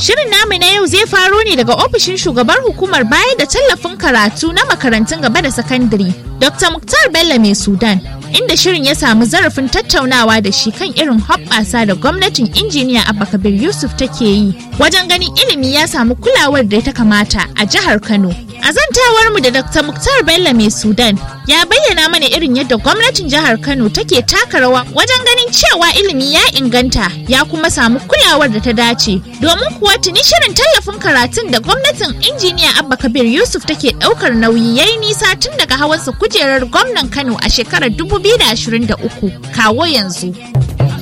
Shirin namu na yau zai faro ne daga ofishin shugabar hukumar bayar da tallafin karatu na makarantun gaba da sakandare, Dr. Muktar Bello mai Sudan, inda shirin ya samu zarafin tattaunawa da shi kan irin hoɓɓasa da gwamnatin injiniya Abba Kabir Yusuf take yi wajen ganin ilimi ya samu kulawar da ta kamata a jihar Kano. A zantawar mu da Dr. Muktar Bello mai Sudan ya bayyana mana irin yadda gwamnatin jihar Kano take taka rawa wajen ganin cewa ilimi ya inganta ya kuma samu kulawar da ta dace. Domin kuwa tuni shirin tallafin karatun da gwamnatin injiniya Abba Kabir Yusuf take ɗaukar nauyi yayi nisa tun daga hawansa kujerar gwamnan Kano a shekarar 2023 kawo yanzu.